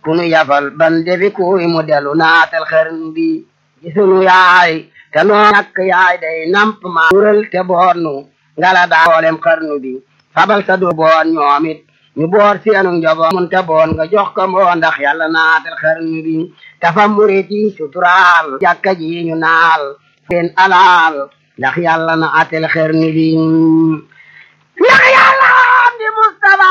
ku nu yafal ban defi kuy mu delu naatal xarnu bi gisunu yaay te noo ñàkk yaay day namp ma tural te boot nu ngala daa boolem xarnu bi fabal sa du boot ñoomit ñu boor seenu njaboot mun te boon nga jox ko moo ndax yàlla naatal xarnu bi dafa murit yi suturaal jàkka ji ñu naal seen alaal ndax yàlla na atel xarnu bi ndax yàlla am di Mustafa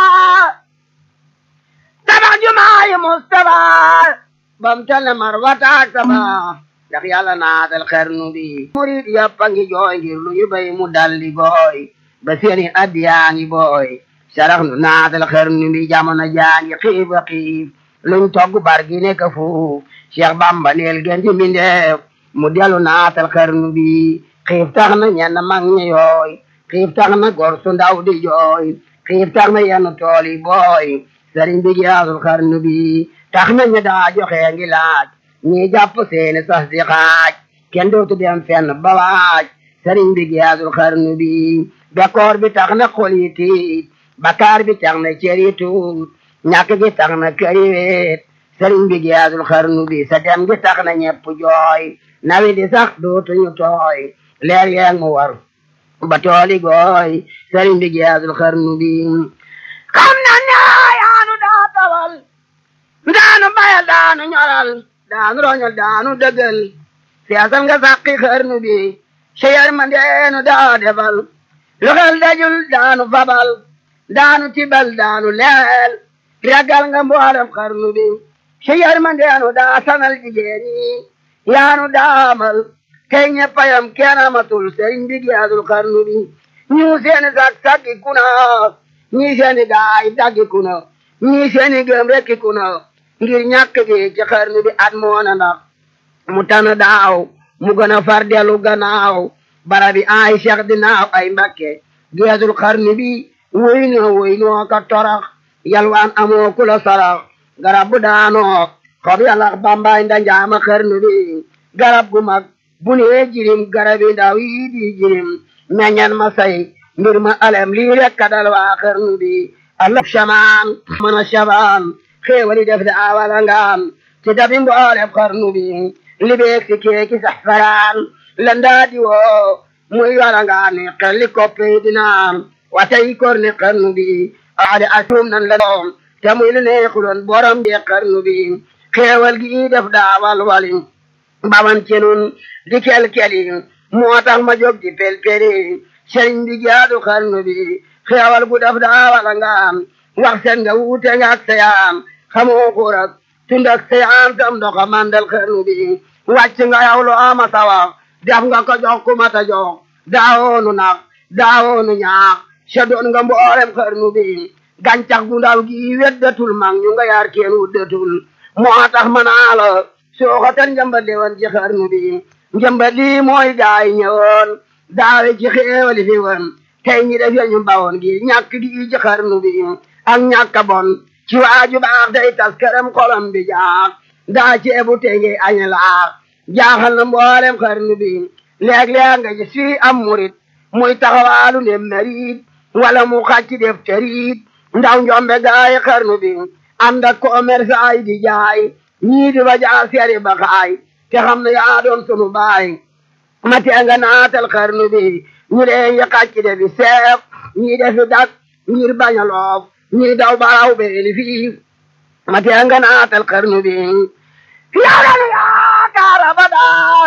tabax jumaayi Mustafa bam tane mar wataak saba ndax yàlla naatal xarnu bi murit yëpp a ngi jooy ngir lu ñu bay mu daldi gooy ba seeni addiyaa ngi booy sarax nu naatal xarnu bi jamono jaangi xiif a xiif luñ togg bar gi nekk fuuf Cheikh Bamba neel gën di mbindeef mu delu naatal xarnu bi xiif tax na ñenn mag ñi yooy xiif tax na gor su ndaw di jooy xiif tax na yenn tool yi booy sëriñ bi giyaasul xarnu bi tax na ñu daa joxe ngi laaj ñi jàpp seeni sas di xaaj kenn dootu dem fenn ba waaj sëriñ bi giyaasul xarnu bi bekkoor bi tax na xol yi tiit bakaar bi tax na cër yi tuut ñàkk gi tax na kër yi weet sëriñ bi giyaasul xarnu bi sa dem gi tax na ñepp jooy nawi di sax dootuñu tooy leer yeeg mu war ba tooli gooy sëriñ bi giyaasul xarnu bi xam na ne yaanu daa tawal daanu bayal daanu ñoral daanu roñol daanu dëggal seesal nga sàqi xarnu bi seyar ma ndeenu daa defal lu xel dajul daanu fabal daanu tibal daanu leel ragal nga mboolem xarnu bi seyar ma ndeenu daa sanal jigéen ñi yaanu daamal tey ñeppayam kenn amatul sëriñ bi giyaasul xarnu bi ñu seeni sak sakki kuna ñii seeni gaay daggi kuna ñii seeni gëm rekki kuna ngir ñàkk gi ci xarnu bi at moona ndax mu tana daaw mu gën a far delu gannaaw barabi ay cheikh dinaaw ay mbakke giyaasul xarnu bi woy noo woy noo ka torax yalwaan amoo kula sarax garab bu daanoo xob yalax bambaay ndanjaama xarnu bi garab gu mag bu nee jirim garabi ndaw yi di jirim meññan ma say mbir ma alem lii rek kadal waa xarnu bi allah shamaan mana shabaan xéewali def da awala ngaam ci dabi mboolem xarnu bi libeek si keeki sax faraan landaa di woo muy wala ngaa ni xelli koppe dinaan watay kor ni xarnu bi aade asum nan la doom te muy lu neexuloon borom bi xarnu bi xéewal gi def daawal wali baman ci nun di kel-keli moo tax ma jóg di pel-peli sëriñ bi jaadu xarnu bi xéewal gu def daawala ngaam wax seen nga wuute nga ak sayaan xamoo xurak tund ak sayaan tam doxa mandal xarnu bi wàcc nga yow lu ama sawa def nga ko jox ku mata jox daawoonu nax daawoonu ñaax sa doon nga mboolem xarnu bi gàncax gu ndaw gi weddatul mag ñu nga yaar kenn wuddatul moo tax ma naa la sooxatal njëmbat li woon ci xarnu bi njëmbat lii mooy gaay ñëwoon daawe ci xéewali fi woon tey ñi def ñu bawoon gi ñàkk gi ci xarnu bi ak ñàkk bon ci waaju baax day tas këram xolam bi jaax daa ceebu tey ngi añe laax jaaxal na mboolem xarnu bi léeg-léeg nga gis fii am murit muy taxawaalu ne merit wala mu xàcc def terit ndaw njombe gaay xarnu bi ànd ak commerce ay di jaay ñii di ba jaa seeri ba xaay te xam ne yaa doon sunu baay ma tee nga naatal xarnu bi ñu leen yi xàcc de bi seef ñii defi dak ngir bañ a loof ñii daw baraw beeli fii ma tee nga naatal xarnu bi yaa danu yaakaar abadaa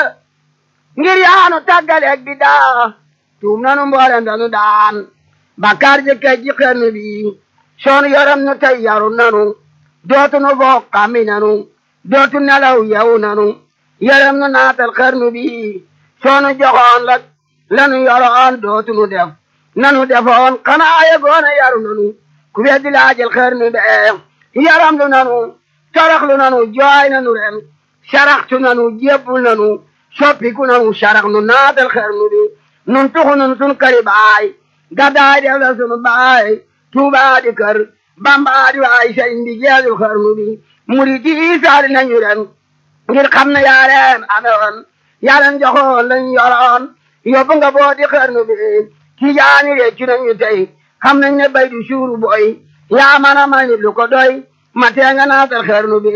ngir yaanu tàggaleeg bi daa tuum nanu mboolem danu daan bakkaar jëkkee ji xarnu bi soonu yoram nu tey yaru nanu dootu nu bokk xami nanu dootu nelaw yow nanu yaram nu naatal xarnu bi soonu joxoon la lanu yoroon dootu nu def nanu defoon xanaa yegoona yaru nanu ku weddi laajal xarnu be yaram lu nanu toroxlu nanu jooy nanu ren saraxtu nanu jébbul nanu soppiku nanu sarax nu naatal xarnu bi nun tuxu nun sun këri baay gaddaay def la sunu baay tuubaa di kër bambaa di waay sëriñ bi jeexul xarnu bi murid yi saali nañu ren ngir xam ne yaa leen amewoon yaa leen joxoon lañ yoroon yóbbu nga boo di xarnu bi ci jaani réccu nañu tey xam nañ ne bay du suuru boy yaa mën a may lu ko doy ma tee nga naatal xarnu bi